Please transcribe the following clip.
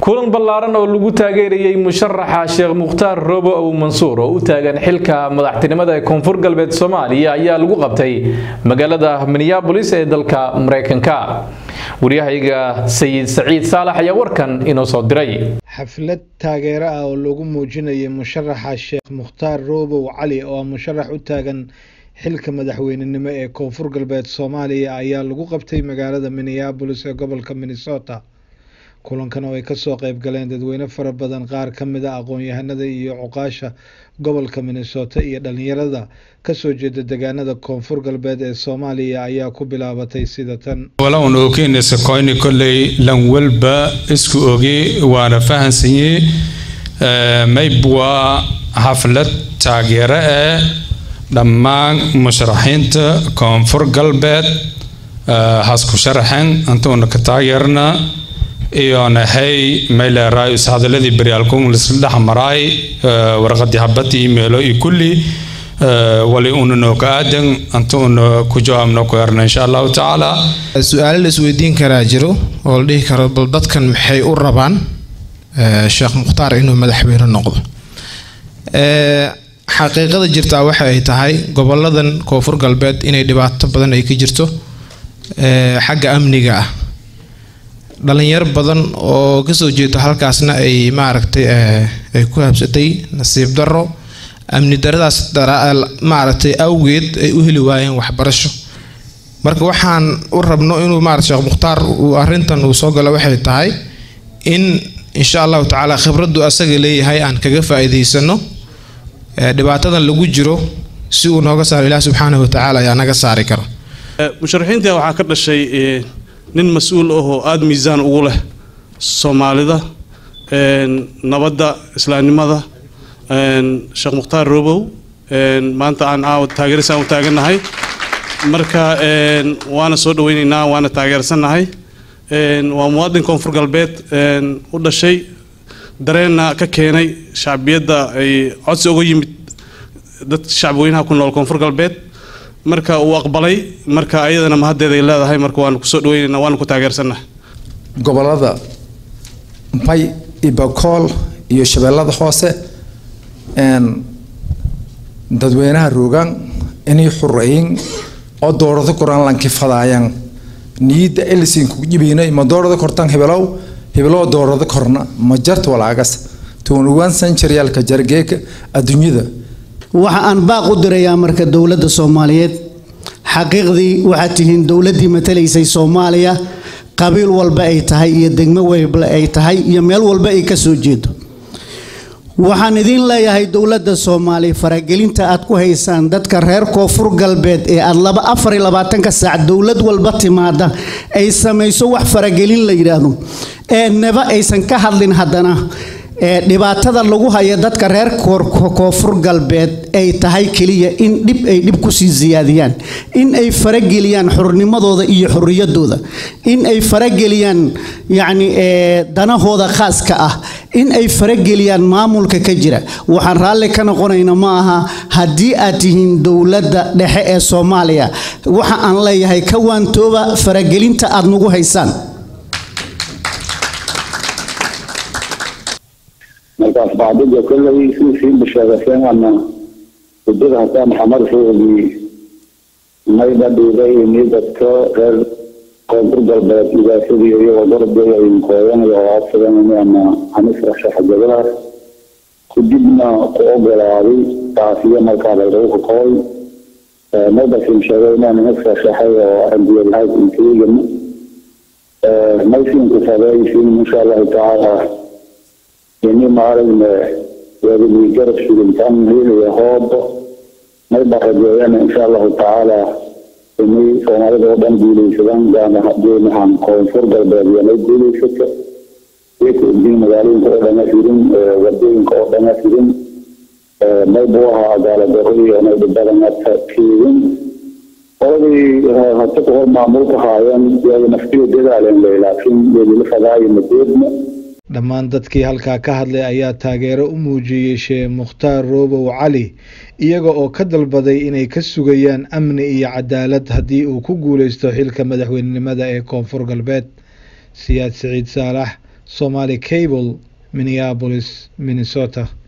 kulan ballaaran oo lagu taageerayay musharaxa sheekh mukhtaar roobo ow mansuur oo u taagan xilka madaxtinimada ee koonfur galbeed soomaaliya ayaa lagu qabtay magaalada minneabolis ee dalka mareykanka waryahayga sayid saciid saalax ayaa warkan inoo soo diray xaflad taageero ah oo lagu muujinayay musharaxa sheekh mukhtaar roobow cali oo ah musharax u taagan xilka madaxweynenimo ee koonfur galbeed soomaaliya ayaa lagu qabtay magaalada minneabolis ee gobolka minnesota kulankan oo ay kasoo qeyb galeen dadweyne fara badan qaar ka mid a aqoon-yahanada iyo cuqaasha gobolka minnesota iyo dhalinyarada kasoo jeeda degaanada koonfur galbeed ee soomaaliya ayaa ku bilaabatay sida tan walaun ogeynaysa koyni kolley lan walba isku oge waana fahansanye mayb waa xaflad taageero ah dhammaan musharaxiinta koonfur galbeed hasku sharaxen antuuna ka taageerna iyo nahay mayleeraay hadaladii baryaalkun lisla dhex maraay warqadii habadii imeelo iyo kulli wali una nooga aadan anta una ku jawaabno ku erna insha allahu tacaala su-aalo la isweydiin karaa jiro oo la dhihi karo bal dadkan maxay u rabaan sheekh mukhtaar inuu madaxweyne noqdo xaqiiqada jirtaa waxa ay tahay goboladan koonfur galbeed inay dhibaato badan ay ka jirto xagga amniga ah dhalinyaro badan oo kasoo jeeda halkaasna ay maaragtay ay ku habsatay nasiib daro amni daradaas maaragtay awgeed ay u heli waayeen waxbarasho marka waxaan u rabno inuu maarata sheekh mukhtaar uu arintan uu soo galo waxay tahay in insha allahu tacaala khibraddu asaga leeyahay aan kaga faa-iideysano dhibaatadan lagu jiro si uu nooga saaro ilaah subxaanahu watacaala ayaa naga saari karo musharaxiinta waxaa ka dhashay nin mas-uul ahoo aada miisaan ugu leh soomaalida nabadda islaamnimada sheekh mukhtaar robow maanta aan caawa taageerisaan u taagannahay marka waana soo dhaweyneynaa waana taageersannahay waa muwaadin koonfur galbeed u dhashay dareenna ka keenay shacbiyadda ay codsi uga yimid dadka shacbweynaha ku nool koonfur galbeed marka uu aqbalay marka ayadana mahaddeeday leedahay marka waanu kusoo dhaweynayna waanu ku taageersannahay gobolada bay iyo bakool iyo shabeellada hoose dadweynaha roogaan inay xureeyin oo doorado koraan lankifadaayaan niyadda elisin ku jibayna ma doorado kortaan hebelow hebeloo doorado korna ma jarta walaagas tuwan ugaan sanjaryaalka jargeeka adduunyada waxa aan baaq u dirayaa marka dowladda soomaaliyeed xaqiiqdii waxaad tihiin dowladdii matalaysay soomaaliya qabiil walba ay tahay iyo degmo walba ay tahay iyo meel walba ay ka soo jeedo waxaan idiin leeyahay dowladda soomaaliya faragelinta aad ku haysaan dadka reer koonfur galbeed ee aad laba afar iyo labaatanka saac dowlad walba timaada ay samayso wax faragelin la yidhaahdo ee neba aysan ka hadlin haddana ee dhibaatada lagu haya dadka reer koonfur galbeed ay tahay keliya in dhib ay dhib kusii siyaadiyaan in ay farageliyaan xurnimadooda iyo xorriyadooda in ay farageliyaan yacni danahooda khaaska ah in ay farageliyaan maamulka ka jira waxaan raalli ka noqonayna ma aha haddii aad tihiin dowladda dhexe ee soomaaliya waxa aan leeyahay ka waantooba faragelinta aad nagu haysaan markaas bacdida kolley sii sii basheegaseen waana hudada hataa maxamed ruuxdii mayda dhiibay ini dadka reer koonfur galbeed dhibaasadii iyagoo darbeey ay kooyanayo oo aadsadan ama anisrashaxa jagadaas kadibna ku ogolaaday taasiyo markaa laylagu kakooy maydasin sheegay inaan inisrashaxay oo aragiyadahay inteegana maysiinku fadaysin insha allahu tacaala ini maaragna waadini garab sugintaan heliya hoobo may barajeeyana insha allahu tacaala inay soomaalida oo dhan guuleysadaan gaanahan koonfur galbeed iyo may guuleysata iyaka ogdiin magaalooyinka oo dhana firin wadooyinka oo dhana firin may buu ahaa cadaaladaro iyo may dhibadana keedin qoladii hata ku hor maamulka haayeen iyaga naftiga dadaaleen lay laakiin weelila fadaayo madeedna dhammaan dadkii halkaa ka hadlay ayaa taageero u muujiyey sheekh mukhtaar roobow cali iyaga oo ka dalbaday inay ka sugayaan amni iyo cadaalad haddii uu ku guuleysto xilka madaxweynenimada ee koonfur galbeed siyaad siciid saalax somaali cable minneapolis minnesota